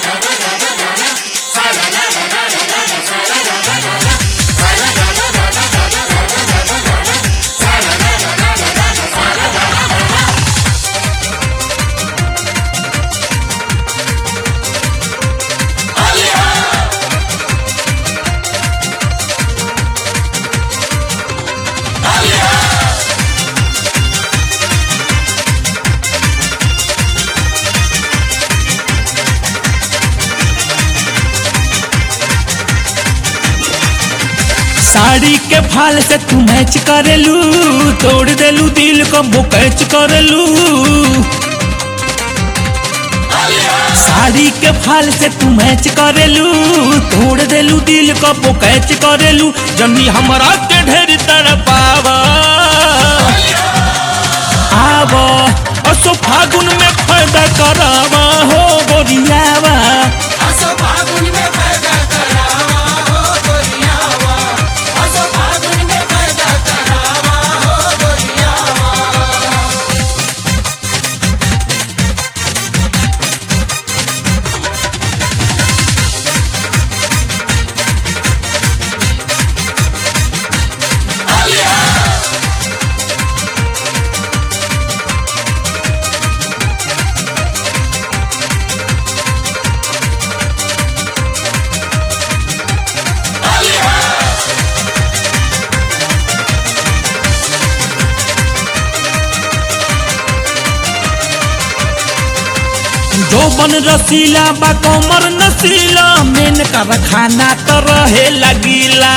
साड़ी के फाल से तू मैच करेलू तोड़ देलू दिल को बुकैच करेलू साड़ी के फाल से तू मैच करेलू तोड़ देलू दिल को बुकैच करेलू जनी हमरा के ढेर तड़पावा आवा असो फागुन में फायदा करावा हो गोरियावा असो फागुन में पैदा करावा हो गोरियावा असो फागुन में पैदा करावा हो गोरियावा जोबन रसीला बा कमर नसीला मेन कर खाना तो रहे लगीला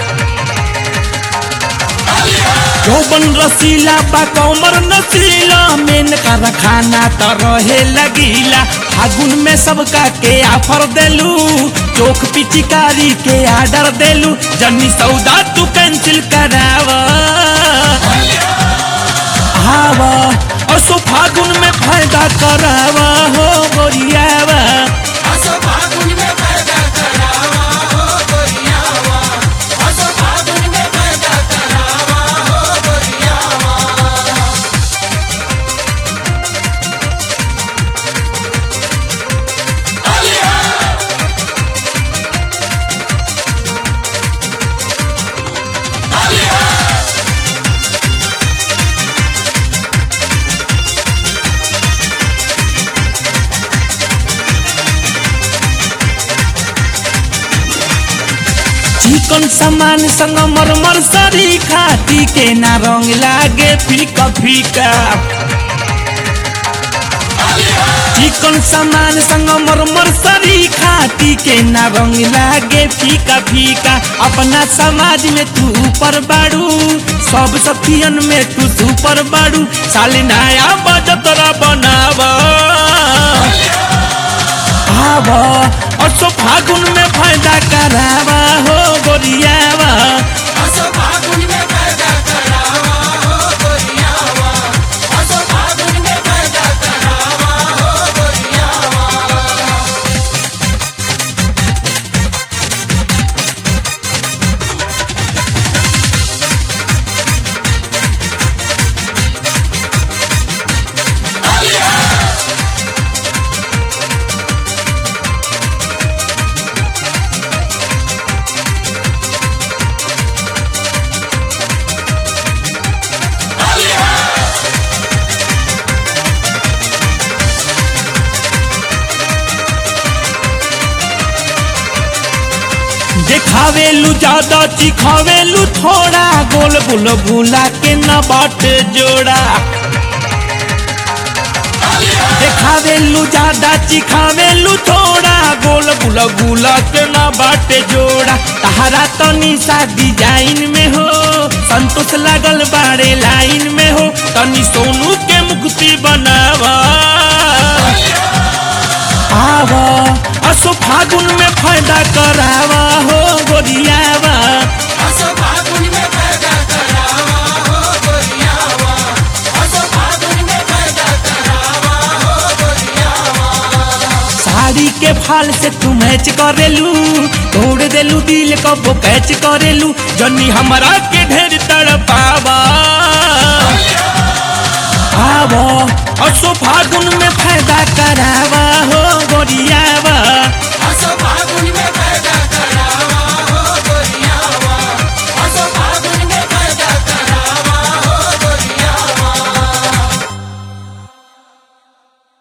जोबन रसीला बा कमर नसीला मेन कर खाना तो रहे लगीला फागुन में सबका के ऑफर देलू चोख पिचिकारी के आर्डर देलू जन्नी सौदा तू कैंसिल करावा आवा असो फागुन में फायदा करावा हो गोरियावा असो फागुन में पैदा करावा हो गोरियावा असो फागुन में पैदा करावा हो गोरियावा चिकन सामान संग मरमर सरी खाती के ना रंग लागे फीका फीका चिकन सामान संग मरमर सरी खाती के ना रंग लागे फीका फीका अपना समाज में तू ऊपर बाड़ू सब सखियन में तू सुपर बाड़ू साले नया बजतरा बनावा आवा असो फागुन में फायदा करावा हो गोरियावा असो फागुन में पैदा करावा हो गोरियावा असो फागुन में पैदा करावा हो गोरियावा देखावेलू ज्यादा चिखावेलू थोड़ा गोल गोल भूला के न बाट जोड़ा देखावेलू ज्यादा चिखावेलू थोड़ा गोल गोल भूला के न बाट जोड़ा तहरा तनी सा डिजाइन में हो संतोष लागल बाड़े लाइन में हो तनी सोनू के मुक्ति बनावा आवा असो फागुन में फायदा करावा हो गोरियावा असो फागुन में पैदा करावा हो गोरियावा असो फागुन में पैदा करावा हो गोरियावा साड़ी के फाल से तू मैच करेलू तोड़ देलू दिल को वो कैच करेलू जनी हमरा के ढेर तड़पावा आवा असो फागुन में फायदा करावा हो गोरिया